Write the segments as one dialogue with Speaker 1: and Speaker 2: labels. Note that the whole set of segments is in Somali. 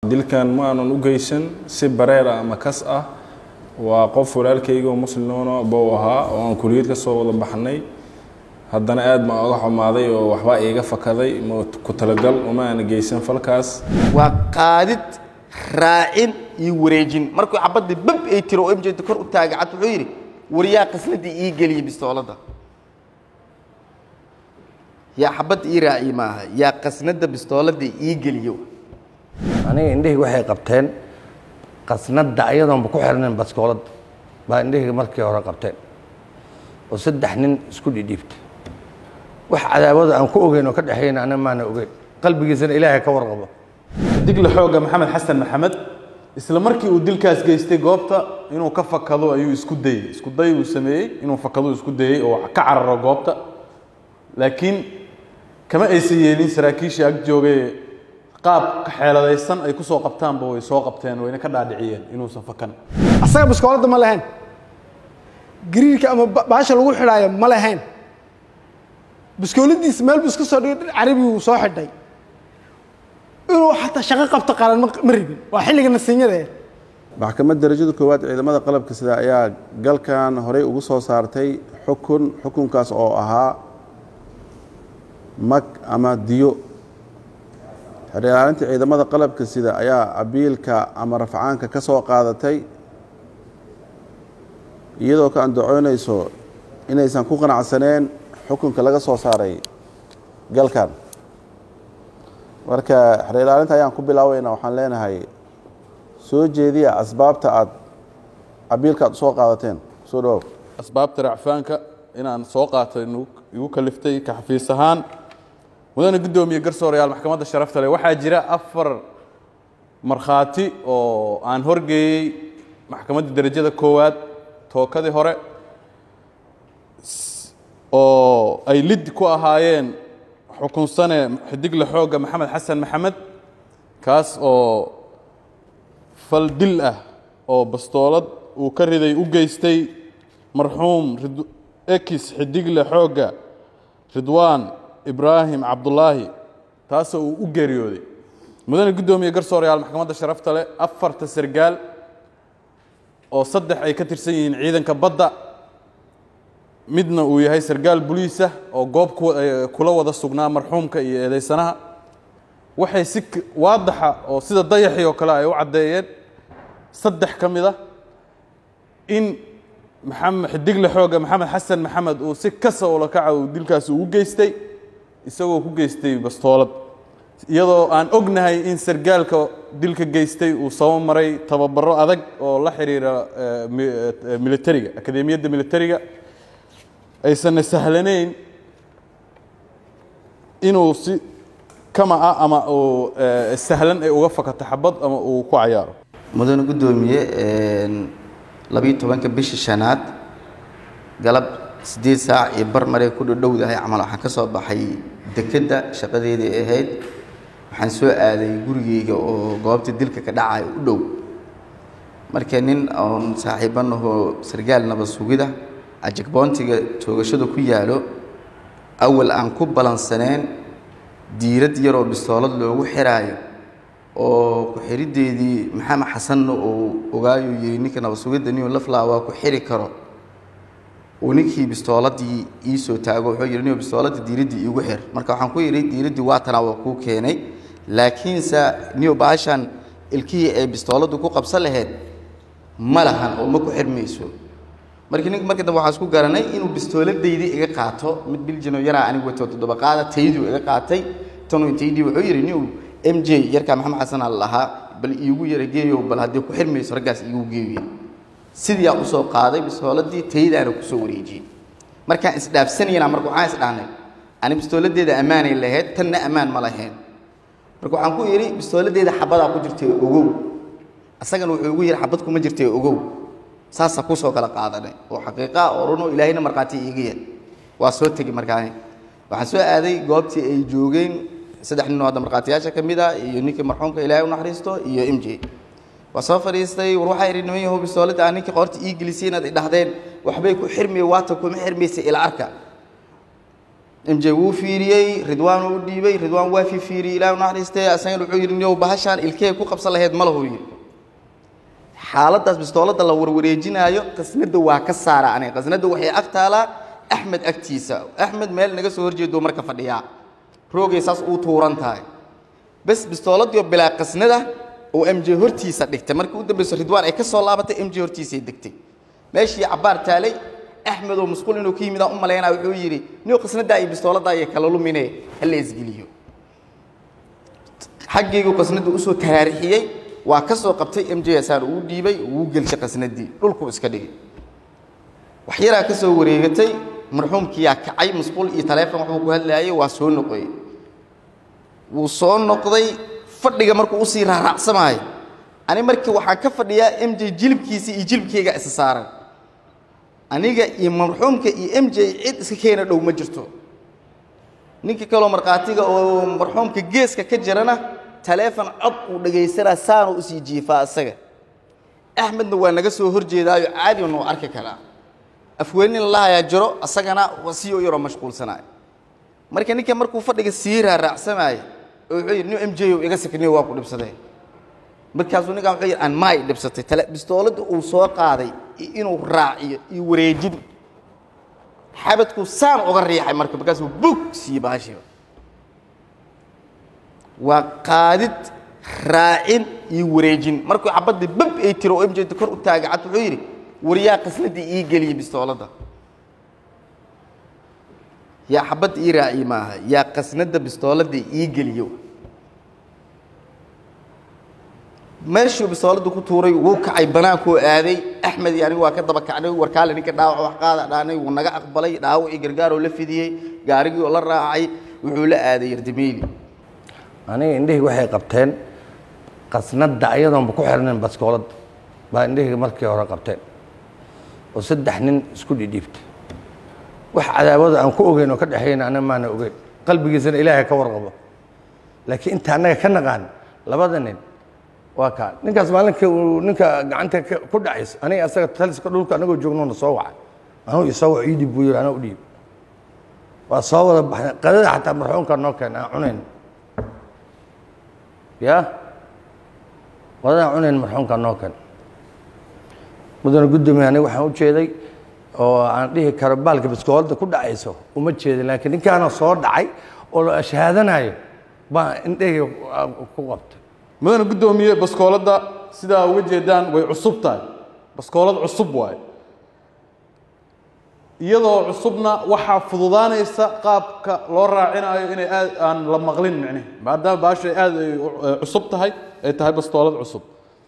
Speaker 1: dilkan ma aanan u geysan si bareer ah ama kas ah waa qof walaalkayga oo muslimoona bow ahaa oo aan kuliyad ka soo wada baxnay haddana aad baan oga xumaaday oo waxbaa iiga fakaday ma ku talagal uma aana geysan falkaas
Speaker 2: waa qaadid raacin iyo wareejin markuu xabadda bab ay tiro oo mjda kor u taagay cad wuxuu yidhi waryaa qasladii ii geliya bistooladda yaa xabadda ii raaciye maaha yaa qasnadda bistooladda ii geliyo
Speaker 3: aniga indhahayga waxay qabteen qasnadda ayadoonba ku xirnayn baskoolad baa indhahayga markii hore qabteen oo saddex nin isku dhidhiibtay wax cadaawada aan ku ogeyn oo ka dhexayna aniga maana ogeyn qalbigiisana ilaahay ka warqabo
Speaker 4: digla xooga maxamed xasan maxamed isla markii uu dilkaas geystay goobta inuu ka fakado ayuu isku dayey isku day uu sameeyey inuu fakado isku dayey oo ka cararo goobta laakiin kama aysan yeelin saraakiishii ag joogay qaab xeeladaysan ay ku soo qabtaanba way soo qabteen wayna ka dhaadhiciyeen inuusan fakan
Speaker 5: asaga biskooladda ma lahayn gariirka ama baasha lagu xidhaayo ma lahayn biskooladiisa meel buu iska soo dhigay dhir carabi uu soo xidhay inuu xataa shaqo qabto qaran ma ma rabin waa xilliga nasiinyada eh
Speaker 6: maxkamadda darajada koowaad ciidamada qalabka sida ayaa galkan horey ugu soo saartay xukun xukunkaas oo ahaa mag ama diyo xerilaalinta ciidamada qalabka sida ayaa abiilka ama rafcaanka ka soo qaadatay iyadoo ka andacoonayso inaysan ku qanacsaneen xukunka laga soo saaray galkan marka xerilaalinta ayaan ku bilaabayna waxaan leenahay soo jeediya asbaabta aad abiilka aad usoo qaadateen soo dhawow
Speaker 4: asbaabta racfaanka inaan soo qaatay igu kaliftay ka xafiis ahaan mudane guddoomiye garsoorayaal maxkamadda sharafta leh waxaa jira afar markhaati oo aan horgeeyey maxkamadda derajada koowaad tookadii hore oo ay lid ku ahaayeen xukunsane xidigle xoogga maxamed xasan maxamed kaas oo fal dil ah oo bastoolad uu ka riday u geystay marxuum ekis xidigle xoogga ridwaan ibraahim cabdulaahi taasoo uu u geeriyooday mudane guddoomiye garsoorayaal maxkamadda sharafta leh afarta sargaal oo saddex ay ka tirsan yihiin ciidanka badda midna uu yahay sargaal buliisa oo goob kula wada sugnaa marxuumka iyo eedeysanaha waxay si waadaxa oo sida dayaxii oo kale ay u caddeeyeen saddex ka mid a in maxamed xidigle xooga maxamed xasan maxamed uu si kasa ula kaca uu dilkaasi ugu geystay isagoo ku geystay bastoolad iyadoo aan ognahay in sargaalka dilka geystay uu sabo maray tababaro adag oo la xiriira militariga akademiyadda militariga aysanna sahlanayn inuu si kama ah ama uu sahlan ay uga fakato xabad ama uu ku cayaaro
Speaker 2: mudane guddoomiye labiyo tobanka bishii shanaad galab siddeed saac iyo bar maray ku dhowdahay camal waxaan ka soo baxay dekedda shaqadeedii ahayd waxaan soo aaday gurigeyga oo goobta dilka ka dhacay u dhow marka nin oon saaxiibanahoo sargaal nabad sugida ajagboontiga toogashada ku yaalo awal aan ku balansaneen diirad yaroo bistoolad loogu xiraayo oo ku-xidhideedii maxamed xasanna uu ogaayo yidhi ninka nabad sugidda niu laflaa waa ku xiri karo uu ninkii bistooladii ii soo taago wuxuu yidhi niu bistooladda diiraddii iigu xir marka waxaan ku yidhi diiraddii waatanaa waa kuu keenay laakiinse niu baashan ilkihii ay bistooladdu ku qabsan lahayd ma lahan oo ma ku xirmayso markii nink markii dambe waxaan isku garanay inuu bistooladaydii iga qaato mid biljino yaraa anigu wato toddoba qaada tayduu iga qaatay tanuu intaydii wuxuu yidhi niu m j yarkaa maxamed xasan al lahaa bal iigu yara geeyo bal haddii ku xirmayso raggaas iigu geeyo sidii aan usoo qaaday bistooladii taydaana kusoo wareejiyey markaan isdhaafsanayna marka waxaan isdhahnay ani bistooladeeda ammaanay lahayd tanna ammaan ma lahayn marka waxaan ku yidhi bistooladeeda xabadaa ku jirtay ogow asagana wuxuu igu yidhi xabad kuma jirtay ogow saasaa kusoo kala qaadanay oo xaqiiqa oo runoo ilaahayna markhaati iiga yar waa soo tegi markaani waxaan soo aaday goobtii ay joogeen saddex nin oo hadda markhaatiyaasha ka mid ah iyo ninkii marxuumka ilaahay u naxariisto iyo m j waa soo fadhiistay war waxaa idhi niman yahow bistooladda aan ninkii qoorta ii gelisay inaad idhahdeen waxbay ku xirmaya waata kuma xirmaysa ila arka m j wuu fiiriyey ridwaan uu dhiibay ridwaan waa fi fiiriyey ilaah u naxariistay asagana wuxuu yidhi niyow bahashaan ilkee ku qabsan lahayd ma lahu yidhi xaaladdaas bistoolada la warwareejinaayo qasnada waa ka saara aniga qasnada waxay ag taalaa axmed agtiisa axmed meel naga soo horjeedo marka fadhiyaa roogay saas uu tuuran tahay bes bistooladii oo bilaa qasnada oo m j hortiisa dhigtay markii u dambayso ridwaan ay ka soo laabatay m j hortiisay degtay meeshii cabbaar taalay axmed oo masquul inuu ka yimid aan u malaynaa wuxuu yidhi niyo qasnadaa iyo bistooladaa iyo kala lumine hala isgeliyo xaggaygu qasnada usoo taraarixiyey waa ka soo qabtay m j asaan uu dhiibay uu gelshay qasnadii dhulkuu iska dhigay wax yaraa ka soo wareegatay marxuumkiyaa kacay masquul iyo taleefon waxbuu ku hadlaayay waa soo noqoyey wuu soo noqday fadhiga markuu usii raaraacsamaayo ani markii waxaan ka fadhiyaa m j jilibkiisa iyo jilibkayga isa saaran aniga iyo marxuumka iyo m j cid iska keena dhow ma jirto ninka kaloo markhaatiga oo marxuumka geeska ka jirana taleefon cod uu dhagaysanaa saanu usii jiifaa isaga axmedna waa naga soo horjeedaayo caadi noo arki karaa afweynin lahayaa jiro asagana sii yaroo mashquulsanaayo marka ninka markuu fadhiga sii raaraacsamaayo oo wuxuu yidhi nin m j o iga sakniyo waa ku dhibsadee markaasuu ninkan wuxuu yidhi aan maay dhibsatay tale bistooladda uu soo qaaday iyo inuu raaciyo iyo wareejin xabadkuu saan uga riixay marka markaasuu bug sii baashiba waa qaadid raacin iyo wareejin markuu xabaddii bab ay tiro oo m j kor u taagay cad wuxuu yidhi waryaa qasladii ii geliyey bistooladda yaa xabadda ii raaciye maaha yaa qasnadda bistooladda ii geliyo meeshuu bistooladda ku tuuray wuu kacay banaankuu aaday axmed iyo anigu waa ka daba kacnay warkaale ninka dhaawac wax qaada dhaanay wuu naga aqbalay dhaawacii gargaaroo la fidiyey gaarigii oo la raacay wuxuu la aaday yardameeli
Speaker 3: aniga indhahii waxay qabteen qasnadda ayadoonba ku xirnayn baskooladda baa indhahii markii hore qabteen oo saddex nin isku dhidhiibtay wax cadaawada aan ku ogeyn oo ka dhexeeyna aniga maana ogeyn qalbigiisana ilaahay ka warqabo laakiin inta annaga ka naqaan labada nin waa kaa ninkaas maalinka uu ninka gacanta ka- ku dhacayso aniga asaga taliska dhulka anagoo joognoona soo wacay anuu isoo wac ii dhib buu yidhi anaa u dhiib waa soo wada baxnay qadada xataa marxuumka noo keenay aan cunayn ya qadadaan cunayn marxuumka noo keen mudane guddoomiye aniga waxaan u jeeday oo aan dhihi karo baalka biskoolada ku dhacayso uma jeedin laakiin ninkaana soo dhacay oo la shahaadanayo baa indhahii ku qabtay
Speaker 4: mudane guddoomiye baskooladda sidaa uga jeedaan way cusub tahay baskoolad cusub waaye iyadoo cusubna waxaa fududaanaysa qaabka loo raacinayo inay aad aan la maqlin micne maadaama baashu ay aad ay u- ay cusub tahay ay tahay bastoolad cusub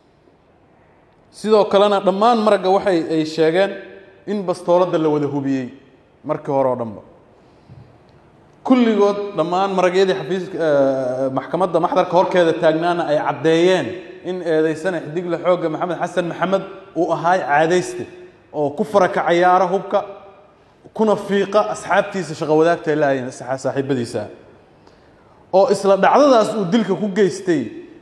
Speaker 4: sidoo kalena dhammaan maragga waxay ay sheegeen in bastooladda la wada hubiyey markii hore oo dhanba kulligood dhammaan maragyadii xafiiska eh, maxkamadda maxdarka horkeeda taagnaana ay caddeeyeen in eedaysane xidigle xoogga maxamed xasan maxamed uu ahaay caadayste oo ku faraka cayaara hubka kuna fiiqa asxaabtiisa shaqo wadaagta ay laayeen saxa- saaxiibadiisa oo isla dhacdadaas uu dilka ku geystay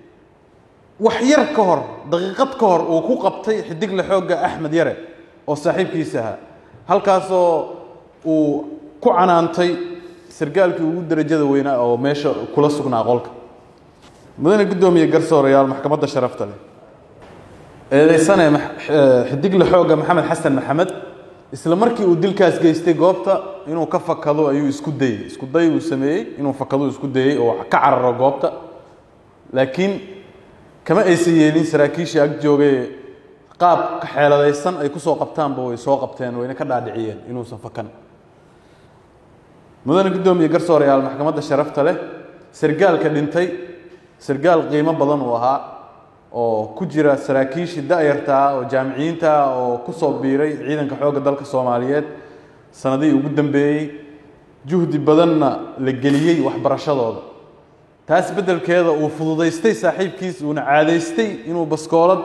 Speaker 4: wax yar ka hor daqiiqad ka hor uu ku qabtay xidigle xoogga axmed yare oo saaxiibkiisa ahaa halkaasoo uu ku canaantay sargaalkii ugu darajada weynaa oo meesha kula sugnaa qolka mudane guddoomiye garsoorayaal maxkamadda sharafta leh eedaysane max- eh, xidigle xoogga maxamed xasan maxamed isla markii uu dilkaas geystay goobta inuu ka fakado ayuu isku dayey isku day uu sameeyey inuu fakado isku dayey oo ka cararo goobta laakiin kama aysan yeelin saraakiishii ag joogay qaab ka xeeladaysan ay ku soo qabtaanba way soo qabteen wayna ka dhaadhiciyeen inuusan fakan mudane guddoomiye garsoorayaal maxkamadda sharafta leh sargaalka dhintay sargaal qiimo badan uu ahaa oo ku jira saraakiishii da'yartaa oo jaamiciyiinta ah oo ku soo biiray ciidanka xoogga dalka soomaaliyeed sanadihii ugu dambeeyey juhdi badanna la geliyey waxbarashadooda taas beddelkeeda uu fududaystay saaxiibkiis uuna caadaystay inuu baskoolad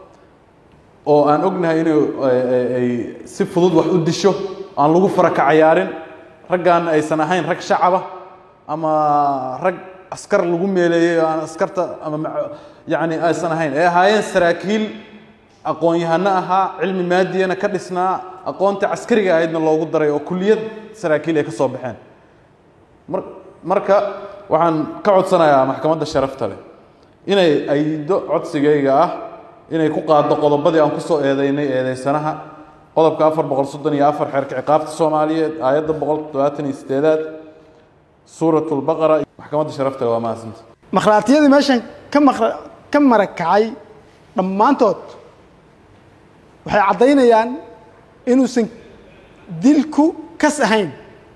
Speaker 4: oo aan ognahay inay ay- ay- ay si fudud wax u disho aan lagu faraka cayaarin raggaana aysan ahayn rag shacaba ama rag askar lagu meeleeyey oo aan askarta ama mac- yacni aysan ahayn ay ahaayeen saraakiil aqoon-yahano ahaa cilmi maadiyana ka dhisnaa aqoonta caskariga ahaydna loogu daray oo kulliyad saraakiil ay ka soo baxeen mar marka waxaan ka codsanayaa maxkamadda sharafta leh inay aydo codsigayga ah inay ku qaaddo qodobadii aan ku soo eedeynay eedeysanaha qodobka afar boqol soddon iyo afar xeerka ciqaabta soomaaliyeed aayadda boqol toddobaatan iyo sideedaad suurat lbaqara maxkamadda sharafta leh waa mahadsanta
Speaker 5: makhlaatiyadii meeshan ka maqra ka marakacay dhammaantood waxay caddaynayaan inuusan dilku kas ahayn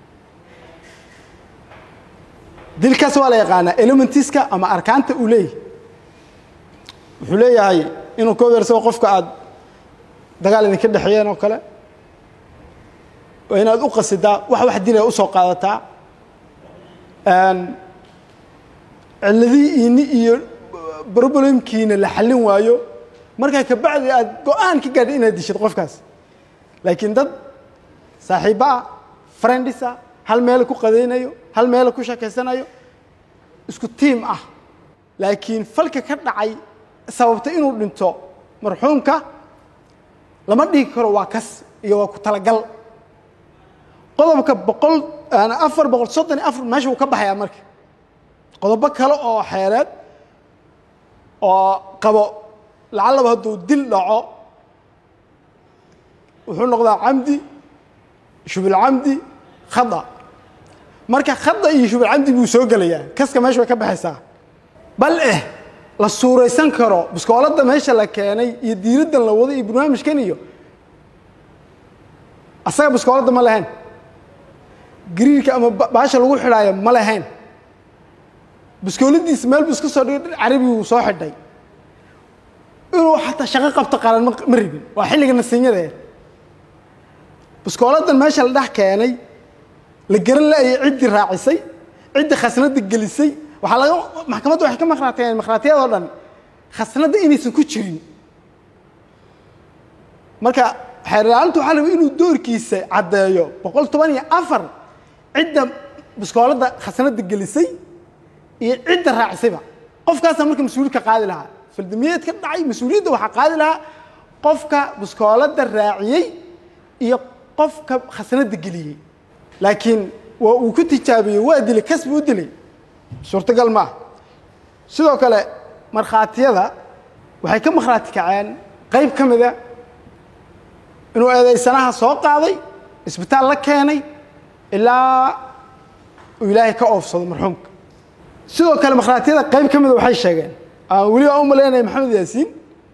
Speaker 5: dilkaas waa la yaqaanaa elementiska ama arkaanta uu leeyahay wuxuu leeyahay inuu ka weersado qofka aad dagaal idinka dhexeeyeen oo kale waa inaad u qasidaa wax wax dilaya usoo qaadataa cilladii iini iyo problemkiina la xallin waayo markaa kabacdi aad go-aan ka gaadhay inaad dishid qofkaas laakiin dad saaxiibba ah friendisa hal meel ku qadaynayo hal meel ku sheekaysanayo isku tiim ah laakiin falka ka dhacay sababta inuu dhinto marxuumka lama dhigi karo waa kas iyo waa ku talagal qodobka boqol afar boqol soddon iyo afar meesha wuu ka baxayaa marka qodobo kale oo xeereed oo qabo lacallaba hadduu dil dhaco wuxuu noqdaa camdi shubulcamdi khada marka khada iyo shubulcamdi buu soo gelayaa kaska meesha way ka baxaysaa bal eh la suuraysan karo biskooladda meesha la keenay iyo diiraddan la wado iyo barnaamijkan iyo asaga biskooladda ma lahayn gariirka ama baasha lagu xidhaayo ma lahayn biskooladiisa meel buu iska soo dhigay dhir carabi uu soo xidhay inuu xataa shaqo qabto qaran ma ma ribin waa xilliga nasiinyadeed biskooladan meesha la dhex keenay la garan la-ayay ciddii raacisay ciddii khasnada gelisay waxaa laga maxkamadda waxay ka maqraateen maqhraatiyadoo dhan khasnadda inaysan ku jirin marka xeerlaalintu waxaa rabay inuu doorkiisa caddeeyo boqol toban iyo afar cidda biskooladda khasnada gelisay iyo cidda raacisayba qofkaasaa marka mas-uuliyad ka qaadi lahaa faldamiyeed ka dhacay mas-uuliyadda waxaa qaadi lahaa qofka biskooladda raaciyey iyo qofka khasnada geliyey laakiin waa uu ku tijaabiyey waa dilay kas buu u dilay suurtagal ma ah sidoo kale markhaatiyada waxay ka markhaati kaceen qayb ka mida inuu eedaysanaha soo qaaday isbitaal la keenay ilaa uu ilaahay ka oofsado marxuumka sidoo kale markhaatiyada qayb ka mida waxay sheegeen aan weli aan u malaynaya maxamed yaasiin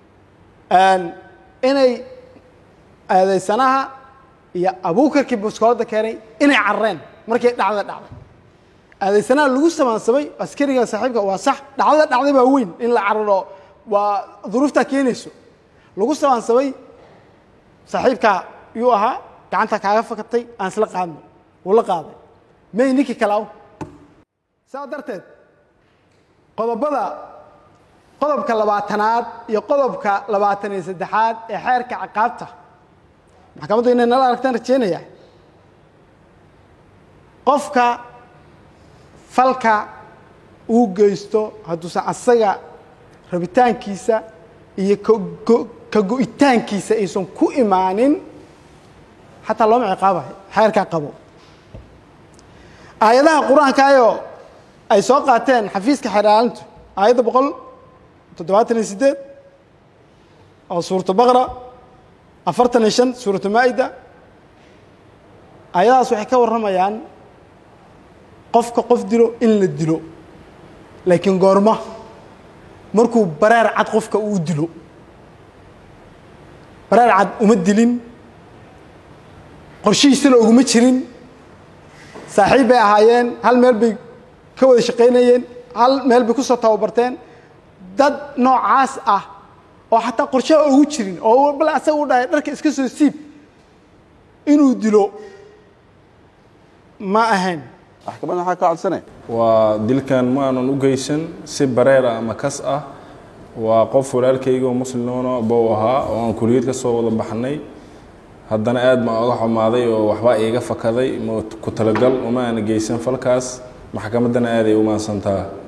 Speaker 5: inay eedaysanaha iyo abuukarkii biskooladda keenay inay carareen markii dhacdada dhacday eedaysanaha lagu samaansamay askariga saaxiibka waa sax dhacdada dhacday baa weyn in la cararo waa duruuftaa keenayso lagu samaansamay saaxiibkaa yuu ahaa gacanta kaaga fakatay aan isla qaadno wuu la qaaday may ninkii kalaaw saa darteed qodobada qodobka labaatanaad iyo qodobka labaatan iyo saddexaad ee xeerka ciqaabta maxkamaddu inay nala aragtaan rajeynayaa qofka falka uu geysto hadduusan asaga rabitaankiisa iyo ka go-itaankiisa aysan ku imaanin xataa looma ciqaabayo xeerkaa qabo aayadaha qur-aankaayoo ay soo qaateen xafiiska xeeraalintu aayadda boqol toddobaatan iyo sideed oo suuratu baqra afartan iyo shan suuratu maa'ida aayadahaas waxay ka warramayaan qofka qof dilo in la dilo laakiin goorma markuu bareer cad qofka uu dilo bareer cad uma dilin qorshihiisana oguma jirin saaxiib bay ahaayeen hal meel bay ka wada shaqaynayeen hal meel bay ku soo tababarteen dad noocaas ah oo xataa qorshaha ogu jirin oo bal asaga u dhahay dharka iska soo siib inuu dilo ma ahayn
Speaker 6: maxkamadda maxaa ka codsanay
Speaker 1: waa dilkan ma aanan u geysan si bareer ah ama kas ah waa qof walaalkayga oo muslimona bou ahaa oo aan kuliyad ka soo wada baxnay haddana aad baan oga xumaaday oo waxbaa iiga fakaday ma ku talagal uma aana geysan falkaas maxkamaddana aaday u maadsantaa